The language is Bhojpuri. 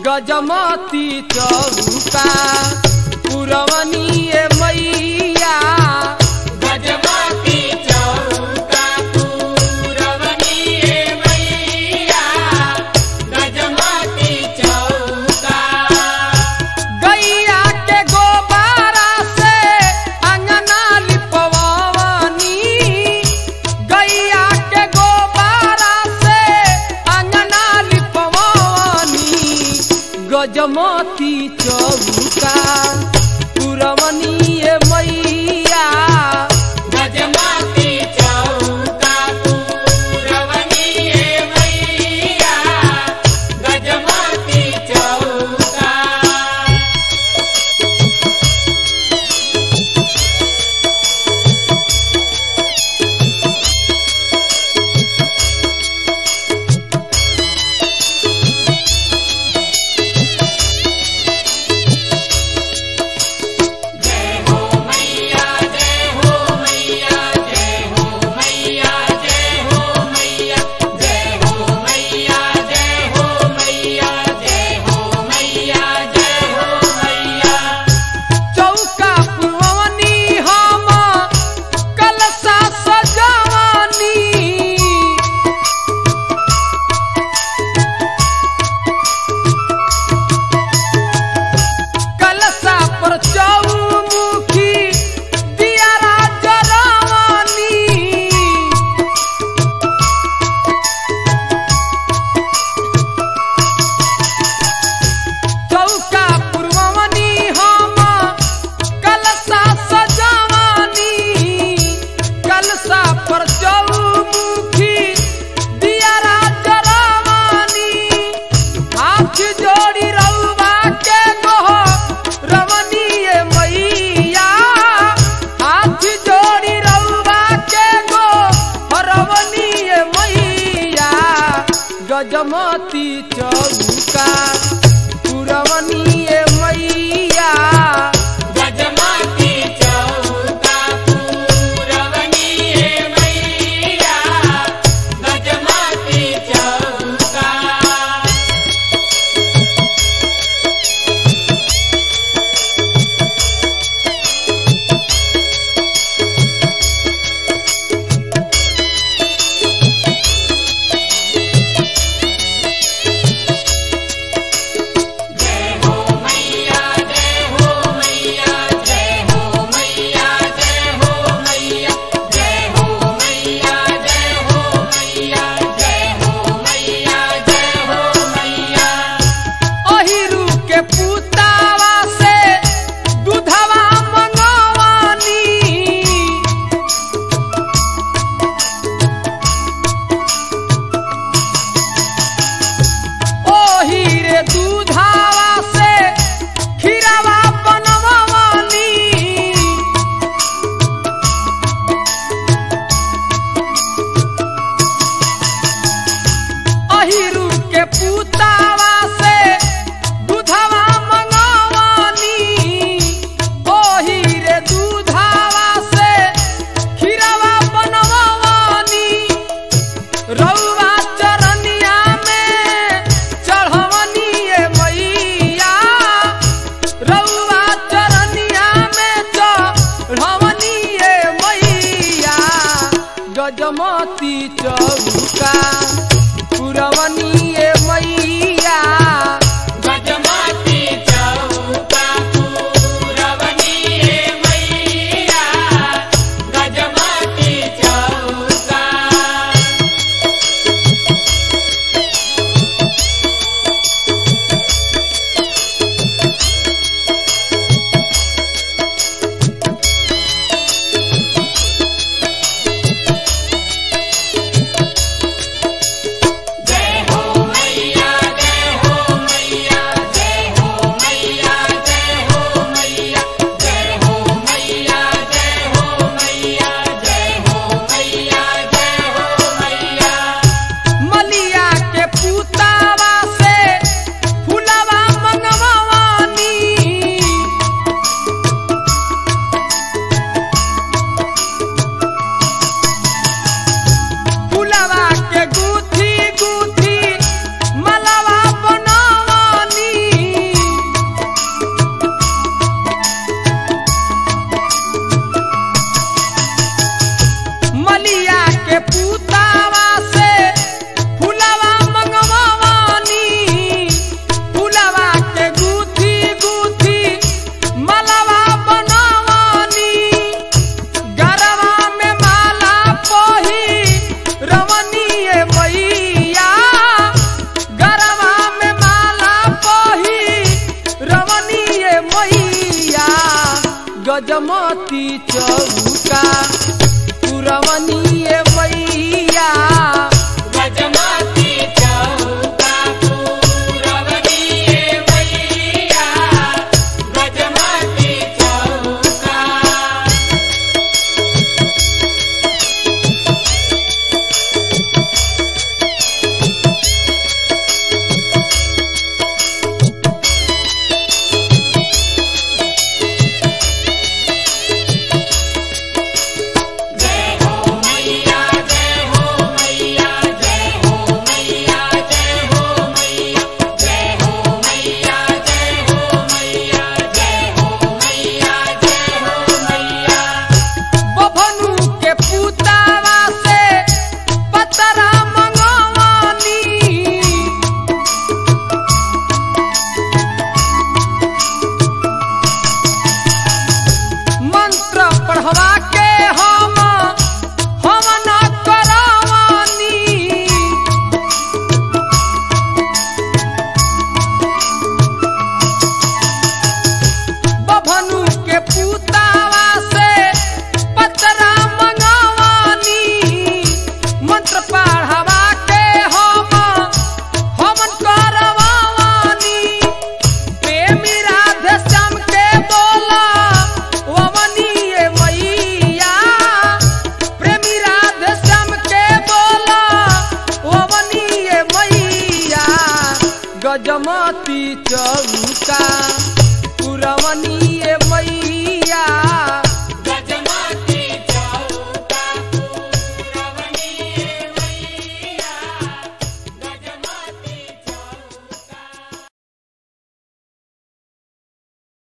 गजमती चौका पुरवनीय मैया गजमती चौका पूरवनीय मैया गजमती चौका गैया के गोबारा से अंगना लिपवनी गैया के गोबारा से अंगना लिपवनी गजमती चौका पुरवनीय मैया गजमती चौका पूरवनीय मैया गजमती चौका जय हो मैया जय हो मैया जय हो मैया जय हो मैया जय हो मैया जय हो मैया जय हो मैया जय हो मैया चौका पुरवनी हम कलसा सजवनी कलसा पर चौमुखी दियारा जरवनी चौका पुरवनी हम कलसा सजवनी कलसा पर चौमुखी दियारा जरवनी हाथ जोड़ी रउआ के गोह रवनीय मैया हाथ जोड़ी रउआ के गो रवनीय मैया गजमती चौका पुरवनीय मैया गजमती चौका पूरवनीय मैया गजमती चौका जय हो मैया जय हो मैया जय हो मैया जय हो मैया जय हो मैया जय हो मैया जय हो मैया जय हो मैया अहिरू के पुतावा से दूधवा मंगवानी ओही रे दूधावा से खीरावा बनवानी अहिरू के पुतावा से दूधवा मंगवानी ओही रे दूधावा से खीरावा बनवानी रउआ चरनिया में चढ़वनी ए मैया रउआ चरनिया में चढ़वनी ए मैया गजमती चौका पुरवनी ए मैया गजमती चौका पुरवनिए मैया गजमती चौका पूरवनिये मैया गजमती चौका जय हो मैया जय हो मैया जय हो मैया जय हो मैया जय हो मैया जय हो मैया जय हो मैया जय हो मैया बभनु के पुतावा से पतरा मंगवानी मंत्र पढ़वा के हम हम न करवानी बभनु के पुतावा से पतरा मंगवानी मंत्र पढ़वा के हम हम करवानी प्रेमी राधे श्याम के बोला वमनीय मैया प्रेमी राधे श्याम के बोला वमनीय मैया गजमती चौका पुरवनी